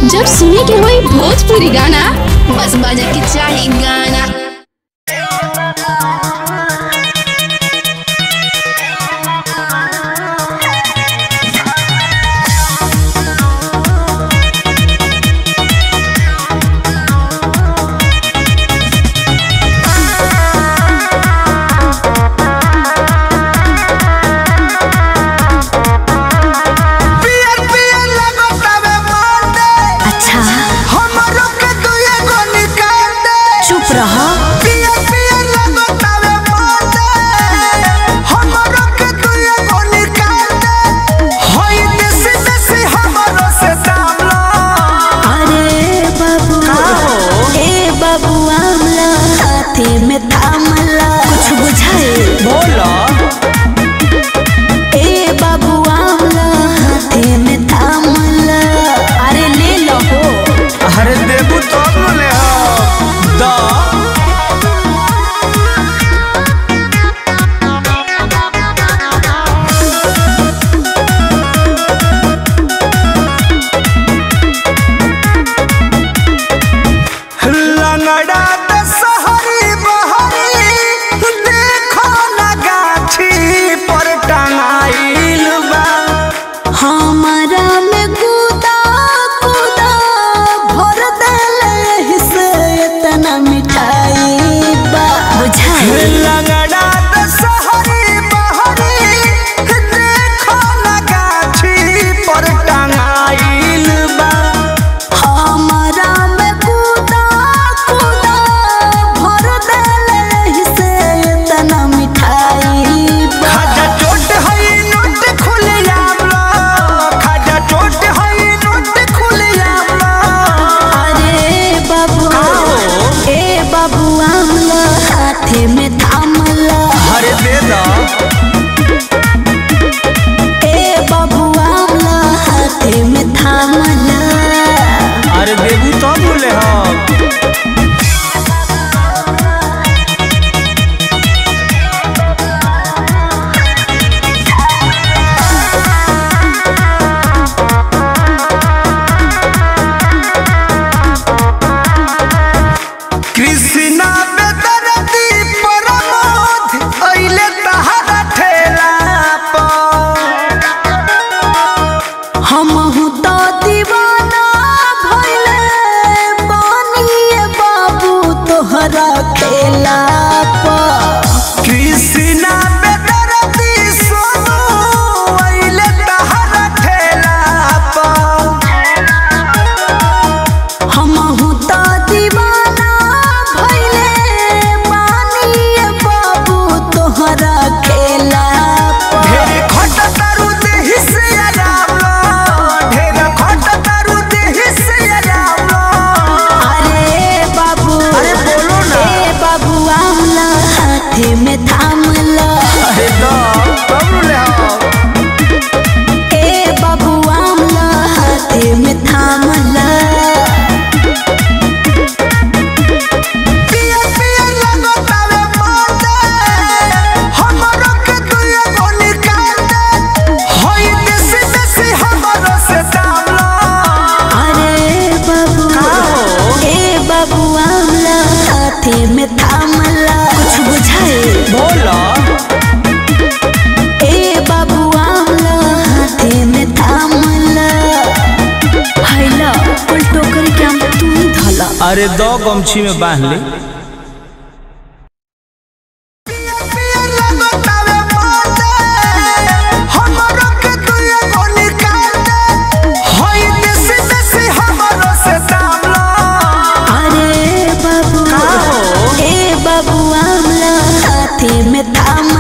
जब सुने के होई भोजपुरी गाना बस बजे के चाही गाना पियर पियर लगतावे मोंडे अच्छा हमरो के दुए गो निकाल दे चुप रह पियर पियर लगतावे मोंडे हमरो के दुए गो निकाल दे होई देसी देसी हमरो से दाम लो अरे बाबू ए बाबू आमला हाथे में थामला कुछ बुझाए बोलो ए बाबू आमला हाथे में थामला अरे ले लो हो अरे देबू तो ले हो दा लंगड़ा दशहरी बहरी देखो ना गाछी पर टंगाइल बा हमारा में कूदा कूदा भर देले से इतना मिठाई बा बुझाए लंगड़ा दशहरी बहरी देखो ना गाछी पर टंगाइल बा हमारा में कूदा कूदा भर देले से इतना मिठाई बा खाजा चोट हई नोट खुले आमला खाजा चोट हई नोट खुले आमला अरे बाबू ए बाबू आमला हाथे में थामला अरे दे दा ए बाबू आमला हाथे में थामला अरे देबू तो बोले हम कृष्णा बेदरदी परमोध अइले तहरा ठेला पर हम तो दीवाना भइले बानिए बाबू तोहरा खेला पर कृष्णा बेदरदी सोनू अइले तहरा ठेला पर हम तो दीवाना भइले बानिए बाबू तोहरा खेला पर ढेर खट तारू देहि से आराम लो ढेर खट तारू देहि से आराम लो अरे बाबू अरे बोलो ना। ए बाबू आमला हाथे में थामला अरे दा तब ले आओ ए बाबू आमला हाथे में थामला पिया पिया लगतावे मोंडे हमरो के दुए गो निकाल दे होई देसी देसी हमरो से दाम लो अरे बाबू ए बाबू आमला हाथे में थामला कुछ बुझाए बोलो ए बाबू आमला हाथे में थामला हैला कुल टोकरी के आम तू ही धला अरे दो गमछी में बांध ले पिया लगतावे मोंडे हमरो के दुए गो निकाल दे होई देसी देसी हमरो से दाम लो अरे बाबू ए बाबू आमला हाथे में थाम